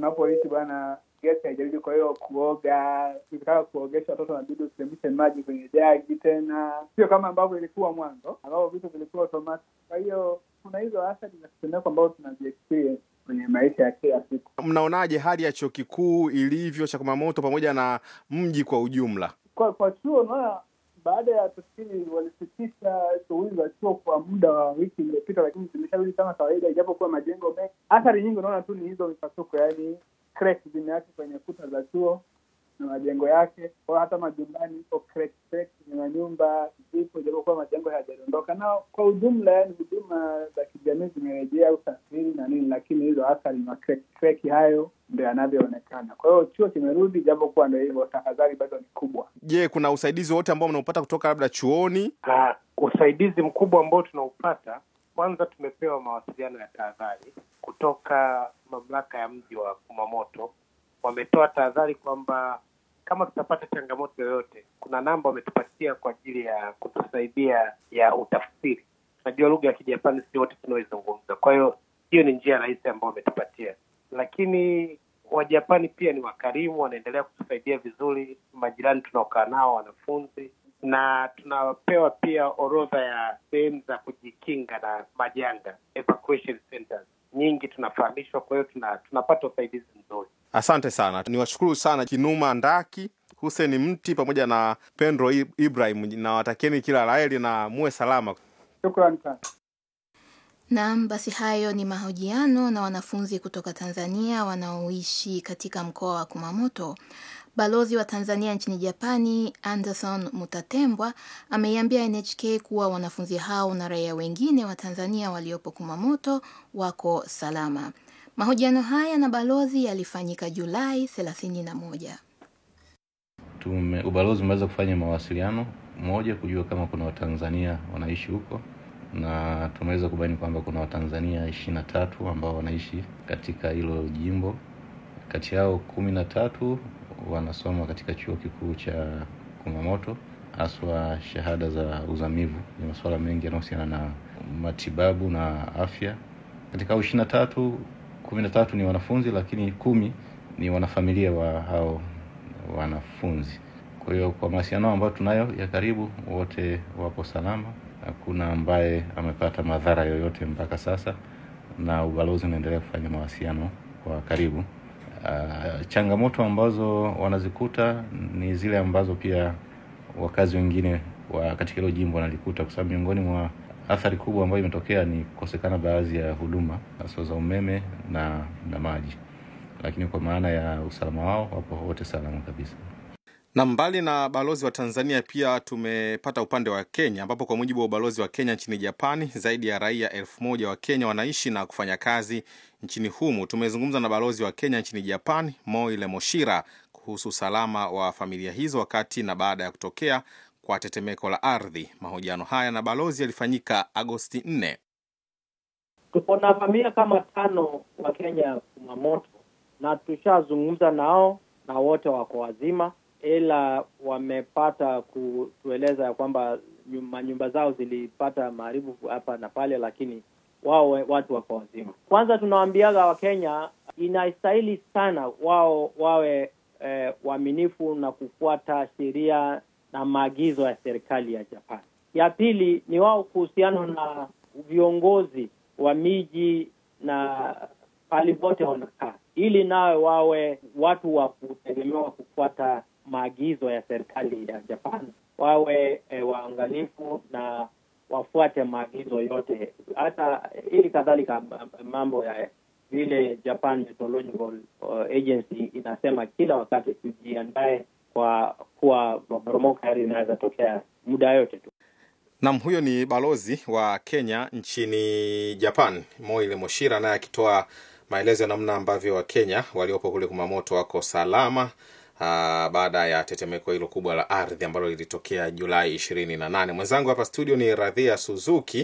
unapoishi bwana gesi haijarudi, kwa hiyo kuoga, ukitaka kuogesha watoto wanabidi usiremishe maji kwenye jagi tena, sio kama ambavyo ilikuwa mwanzo, ambapo vitu vilikuwa automatic. Kwa hiyo kuna hizo athari za kitendeko ambazo tunaziexperience kwenye maisha ya kila siku. Mnaonaje hali ya chuo kikuu ilivyo cha Kumamoto pamoja na mji kwa ujumla? Kwa kwa chuo unaona, baada ya tukio walisitisha shughuli za chuo kwa muda wa wiki iliyopita, lakini zimesharudi kama kawaida, ijapokuwa majengo mengi. Athari nyingi unaona tu ni hizo mipasuko, yaani crack zimeacha kwenye kuta za chuo na majengo yake, kwa hata majumbani iko crack crack kwenye manyumba zipo, ijapokuwa majengo hayajadondoka. Na kwa ujumla, yaani huduma za kijamii zimerejea, usafiri na nini, lakini hizo athari na crack crack hayo ndio yanavyoonekana. Kwa hiyo chuo kimerudi, japokuwa ndio hivyo, tahadhari bado ni kubwa. Je, kuna usaidizi wote ambao mnaupata kutoka labda chuoni? Uh, usaidizi mkubwa ambao tunaupata, kwanza tumepewa mawasiliano ya tahadhari kutoka mamlaka ya mji wa Kumamoto. Wametoa tahadhari kwamba kama tutapata changamoto yoyote, kuna namba wametupatia kwa ajili ya kutusaidia ya utafsiri. Tunajua lugha ya Kijapani si wote tunaoizungumza, kwa hiyo hiyo ni njia rahisi ambayo wametupatia, lakini Wajapani pia ni wakarimu, wanaendelea kutusaidia vizuri. Majirani tunaokaa nao, wanafunzi, na tunapewa pia orodha ya sehemu za kujikinga na majanga, evacuation centers nyingi tunafahamishwa. Kwa hiyo tuna, tunapata usaidizi mzuri. Asante sana, niwashukuru sana Kinuma Ndaki, Hussein Mti pamoja na Pendro I- Ibrahim, na watakieni kila laheri na muwe salama. Shukrani sana. Naam, basi hayo ni mahojiano na wanafunzi kutoka Tanzania wanaoishi katika mkoa wa Kumamoto. Balozi wa Tanzania nchini Japani, Anderson Mutatembwa, ameiambia NHK kuwa wanafunzi hao na raia wengine wa Tanzania waliopo Kumamoto wako salama. Mahojiano haya na balozi yalifanyika Julai 31. Tume, ubalozi umeweza kufanya mawasiliano moja kujua kama kuna Watanzania wanaishi huko na tumeweza kubaini kwamba kuna Watanzania ishirini na tatu ambao wanaishi katika hilo jimbo. Kati yao kumi na tatu wanasoma katika chuo kikuu cha Kumamoto, haswa shahada za uzamivu. Ni masuala mengi yanayohusiana na matibabu na afya. Katika hao ishirini na tatu, kumi na tatu ni wanafunzi, lakini kumi ni wanafamilia wa hao wanafunzi. Kwa hiyo kwa mawasiliano ambayo tunayo ya karibu, wote wapo salama, hakuna ambaye amepata madhara yoyote mpaka sasa, na ubalozi unaendelea kufanya mawasiliano kwa karibu. Uh, changamoto ambazo wanazikuta ni zile ambazo pia wakazi wengine wa katika hilo jimbo wanalikuta, kwa sababu miongoni mwa athari kubwa ambayo imetokea ni kukosekana baadhi ya huduma hasa za umeme na na maji, lakini kwa maana ya usalama wao wapo wote salama kabisa. Na mbali na balozi wa Tanzania, pia tumepata upande wa Kenya, ambapo kwa mujibu wa ubalozi wa Kenya nchini Japani, zaidi ya raia elfu moja wa Kenya wanaishi na kufanya kazi nchini humu. Tumezungumza na balozi wa Kenya nchini Japani, Moile Moshira, kuhusu usalama wa familia hizo wakati na baada ya kutokea kwa tetemeko la ardhi. Mahojiano haya na balozi yalifanyika Agosti 4. Tuko na familia kama tano wa Kenya Kumamoto, na tushazungumza nao na wote wako wazima, ila wamepata kutueleza ya kwamba nyumba, nyumba zao zilipata maharibu hapa na pale, lakini wao watu wako wazima. Kwanza tunawaambiaga Wakenya inastahili sana wao wawe eh, waaminifu na kufuata sheria na maagizo ya serikali ya Japan. Ya pili ni wao kuhusiana na viongozi wa miji na pahali pote wanakaa, ili nawe wawe watu wa kutegemewa kufuata maagizo ya serikali ya Japan, wawe e, waangalifu na wafuate maagizo yote, hata ili kadhalika mambo ya vile Japan Meteorological Agency inasema kila wakati tujiandae kwa kuwa maporomoko ya ardhi inaweza tokea muda yote tu. Nam, huyo ni balozi wa Kenya nchini Japan, Moile Moshira, naye akitoa maelezo ya namna ambavyo Wakenya waliopo kule Kumamoto wako salama aa, baada ya tetemeko hilo kubwa la ardhi ambalo lilitokea Julai ishirini na nane. Mwenzangu hapa studio ni Radhia Suzuki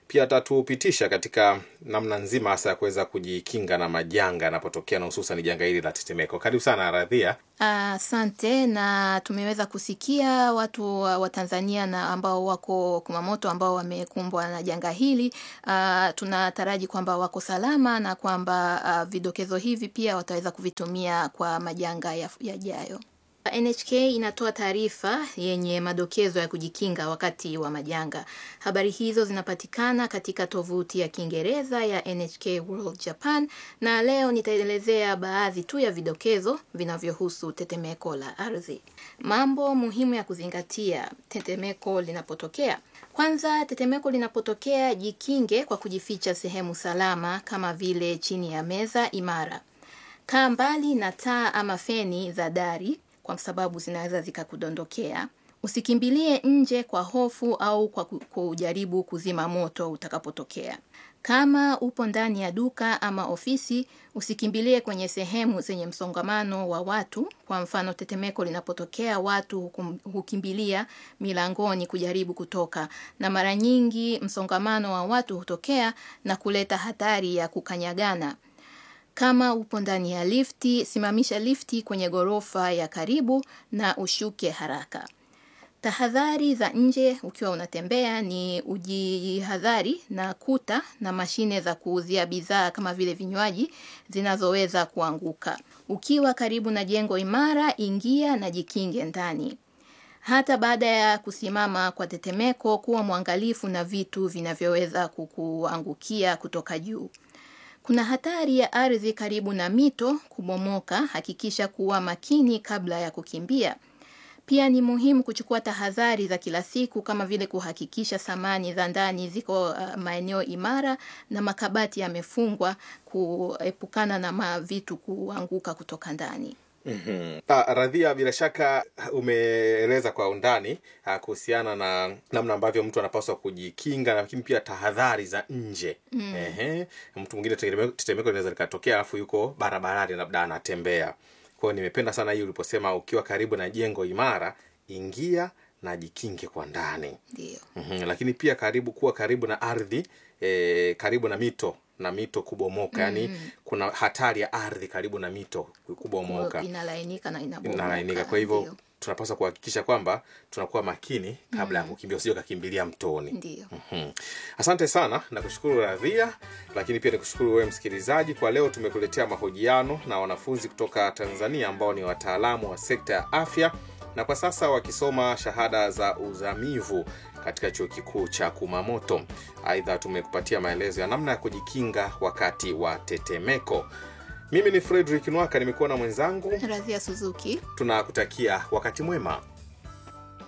pia atatupitisha katika namna nzima hasa ya kuweza kujikinga na majanga yanapotokea na hususan janga hili la tetemeko. Karibu sana Radhia. Asante. na tumeweza kusikia watu wa wa Tanzania na ambao wako Kumamoto ambao wamekumbwa na janga hili. Ah, tunataraji kwamba wako salama na kwamba ah, vidokezo hivi pia wataweza kuvitumia kwa majanga ya- yajayo. NHK inatoa taarifa yenye madokezo ya kujikinga wakati wa majanga. Habari hizo zinapatikana katika tovuti ya Kiingereza ya NHK World Japan, na leo nitaelezea baadhi tu ya vidokezo vinavyohusu tetemeko la ardhi. Mambo muhimu ya kuzingatia tetemeko linapotokea. Kwanza, tetemeko linapotokea, jikinge kwa kujificha sehemu salama kama vile chini ya meza imara. Kaa mbali na taa ama feni za dari kwa sababu zinaweza zikakudondokea. Usikimbilie nje kwa hofu au kwa ku- kujaribu kuzima moto utakapotokea. Kama upo ndani ya duka ama ofisi, usikimbilie kwenye sehemu zenye msongamano wa watu. Kwa mfano, tetemeko linapotokea, watu hukum- hukimbilia milangoni kujaribu kutoka, na mara nyingi msongamano wa watu hutokea na kuleta hatari ya kukanyagana. Kama upo ndani ya lifti, simamisha lifti kwenye ghorofa ya karibu na ushuke haraka. Tahadhari za nje ukiwa unatembea ni ujihadhari na kuta na mashine za kuuzia bidhaa kama vile vinywaji zinazoweza kuanguka. Ukiwa karibu na jengo imara, ingia na jikinge ndani. Hata baada ya kusimama kwa tetemeko, kuwa mwangalifu na vitu vinavyoweza kukuangukia kutoka juu. Kuna hatari ya ardhi karibu na mito kubomoka. Hakikisha kuwa makini kabla ya kukimbia. Pia ni muhimu kuchukua tahadhari za kila siku kama vile kuhakikisha samani za ndani ziko uh, maeneo imara na makabati yamefungwa kuepukana na ma vitu kuanguka kutoka ndani. Mm-hmm. Ah, Radhia, bila shaka umeeleza kwa undani ah, kuhusiana na namna ambavyo mtu anapaswa kujikinga, lakini pia tahadhari za nje. Ehe, mtu mwingine tetemeko tetemeko linaweza likatokea, alafu yuko barabarani, labda anatembea. Kwa hiyo nimependa sana hii uliposema ukiwa karibu na jengo imara, ingia na jikinge kwa ndani. Ndio. mm Lakini pia karibu kuwa karibu na ardhi e, karibu na mito na mito kubomoka, yani kuna hatari ya ardhi karibu na mito kubomoka Inalainika na inabomoka. inalainika. Kwa hivyo Ndio. tunapaswa kuhakikisha kwamba tunakuwa makini kabla ya kukimbia, usije ukakimbilia mtoni. Ndio. Mhm. Asante sana na kushukuru Radhia, lakini pia nikushukuru wewe msikilizaji. Kwa leo tumekuletea mahojiano na wanafunzi kutoka Tanzania ambao ni wataalamu wa sekta ya afya na kwa sasa wakisoma shahada za uzamivu katika chuo kikuu cha Kumamoto. Aidha, tumekupatia maelezo ya namna ya kujikinga wakati wa tetemeko. Mimi ni Fredrick Nwaka, nimekuwa na mwenzangu. Radhia Suzuki. Tunakutakia wakati mwema.